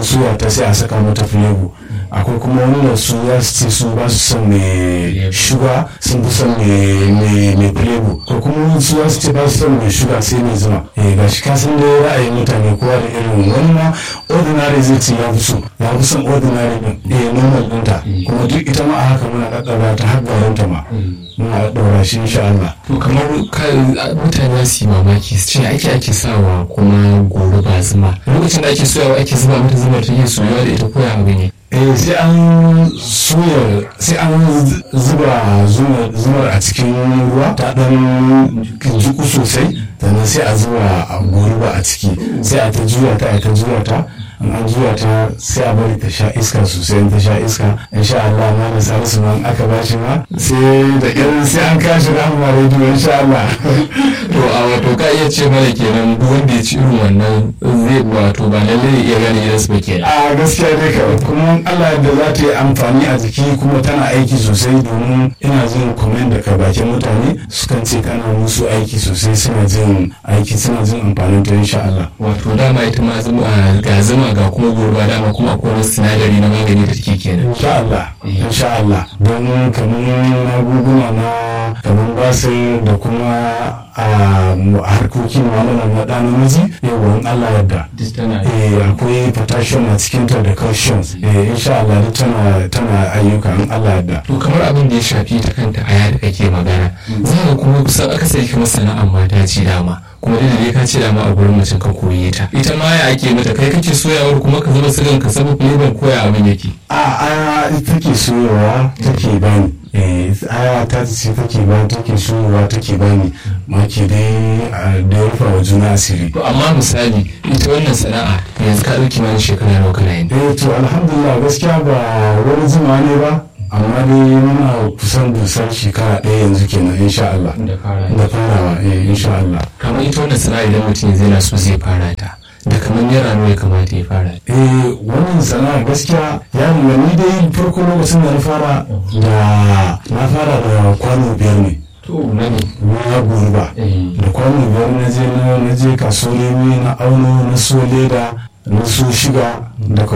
an soya ta sai a saka mata flavor akwai kuma wanda su za su ce su ba su son mai shuga sun fi son mai flavor ko kuma su za su ce ba su son mai shuga sai mai zuma eh ga shi ka san da ra'ayin mutane kowa da irin wani ma ordinary zai ce ya fi so ya fi son ordinary din eh normal ɗinta kuma duk ita ma a haka muna ɗaɗɗaura ta har garanta ma muna ɗaura shi insha Allah. to kamar mutane su yi mamaki su ce ake ake sawa kuma goro ba zuma lokacin da ake soyawa ake zuba mata zuma ta iya soyawa da ita koya abu ne eh sai an soya sai an zuba zumar a cikin ruwa ta dan jiku sosai sannan sai a zuba a goruba a ciki sai a ta juya ta a ta juya ta an juya ta sai a bari ta sha iska sosai ta sha iska insha Allah ma da salisu ma aka ba shi ma sai da irin sai an kashi rahama rediyo insha Allah to a wato ka iya ce mana kenan duk wanda ya ci irin wannan zai wato ba lalle ya iya gane idan su ba kenan a gaskiya dai ka kuma Allah da za ta yi amfani a jiki kuma tana aiki sosai domin ina jin comment daga bakin mutane sukan ce kana musu aiki sosai suna jin aiki suna jin amfanin ta insha Allah wato dama ita ma zuma ga zuma ga kuma gurba dama kuma akwai wani sinadari na magani da take kenan insha Allah insha Allah don kamar magunguna na kamar basir da kuma a harkokin malaman na ɗan namiji yawan Allah yadda eh akwai potassium a cikin ta da calcium eh insha Allah duk tana tana ayyuka in Allah yadda to kamar abin da ya shafi ta kanta aya da kake magana za ka kuma kusan akasari kamar sana'ar mata ce dama kuma da dai ka ce dama a gurin mace ka koye ta ita ma ya ake mata kai kake soyawar kuma ka zama sigan ka sabu flavor koya abin yake a a take soyawa take bani eh aya ta ce take ba take soyawa take bani maki dai da rufa wa juna asiri to amma misali ita wannan sana'a yanzu ka dauki mana shekara nawa kana yin eh to alhamdulillah gaskiya ba wani zuma ne ba amma dai muna kusan dusar shekara ɗaya yanzu kenan insha Allah da fara da farawa eh insha Allah kamar ita wannan sana'a idan mutum zai na so zai fara ta da kamar naira nawa ya kamata ya fara eh wannan sana'a gaskiya ya nuna ni dai farko lokacin da na fara da na fara da kwano biyar ne to na ne na gurba da kwano biyar na je na je kasuwar na auno na so leda na so shiga da